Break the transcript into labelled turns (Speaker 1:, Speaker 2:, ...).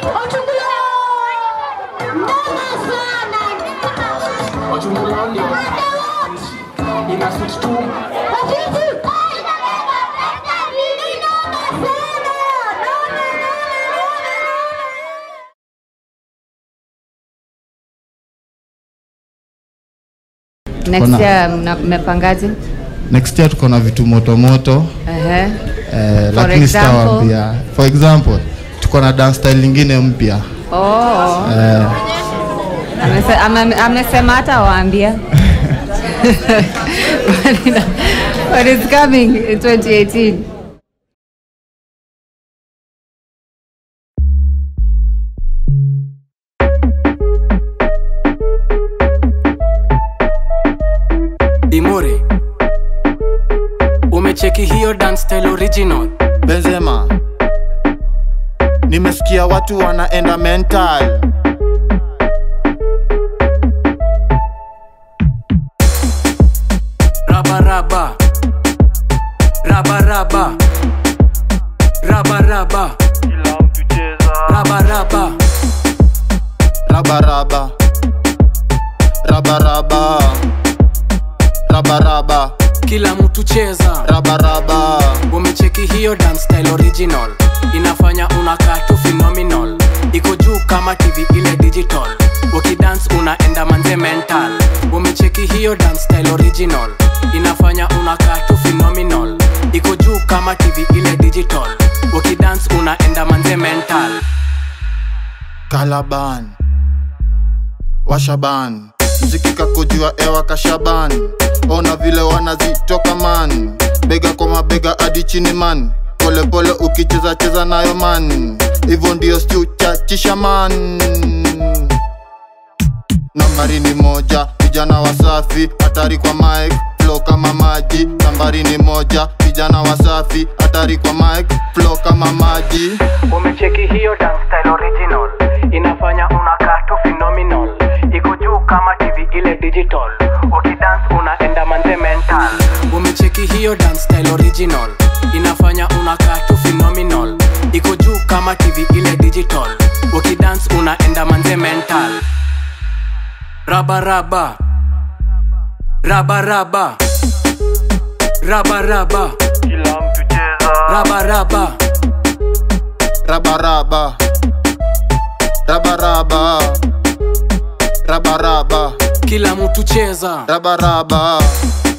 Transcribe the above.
Speaker 1: Wachungulani ina switch tu
Speaker 2: Next
Speaker 3: Kona-
Speaker 2: year mna- mmepangaje?
Speaker 3: next year tuko na vitu motomoto
Speaker 2: Ehe.
Speaker 3: eh,
Speaker 2: For
Speaker 3: lakini
Speaker 2: example?
Speaker 3: sitawaambia for example tuko na dance style lingine mpya
Speaker 2: Oh.
Speaker 3: eh,
Speaker 2: Amese- ame- Amesema hata waambia. But it's coming in 2018.
Speaker 4: Dimore, umecheki hiyo dance style original?
Speaker 5: Benzema, nimesikia watu wanaenda mental.
Speaker 4: Raba raba, raba raba, raba raba, raba raba,
Speaker 5: Raba raba, raba raba, raba raba,
Speaker 4: kila mtu cheza.
Speaker 5: raba raba.
Speaker 4: Umecheki hiyo dance style original, inafanya unakaa tu phenomenal, iko juu kama TV ile digital, ukidance unaenda manze mental. Umecheki hiyo dance style original, inafanya unakaa tu phenomenal, iko juu kama TV ile digital, ukidance unaenda manze mental.
Speaker 5: Kalaban, washaban, mziki kakujua ewa kashaban, ona vile wanazitoka man, bega kwa mabega hadi chini man, pole pole ukicheza cheza nayo man, hivyo ndio stu chachisha man. Nambari ni moja, vijana wasafi, hatari kwa mic, flow kama maji. Nambari ni moja, vijana wasafi, hatari kwa mic, flow kama maji.
Speaker 4: Umecheki hiyo dance style original, inafanya unakaa tu phenomenal, iko juu kama TV ile digital, ukidance unaenda manze mental. Umecheki hiyo dance style original, inafanya unakaa tu phenomenal, iko juu kama TV ile digital, ukidance unaenda manze mental. Raba raba, raba raba, raba raba, raba raba.
Speaker 5: Raba raba, raba raba, raba raba,
Speaker 4: kila mtu cheza
Speaker 5: raba raba.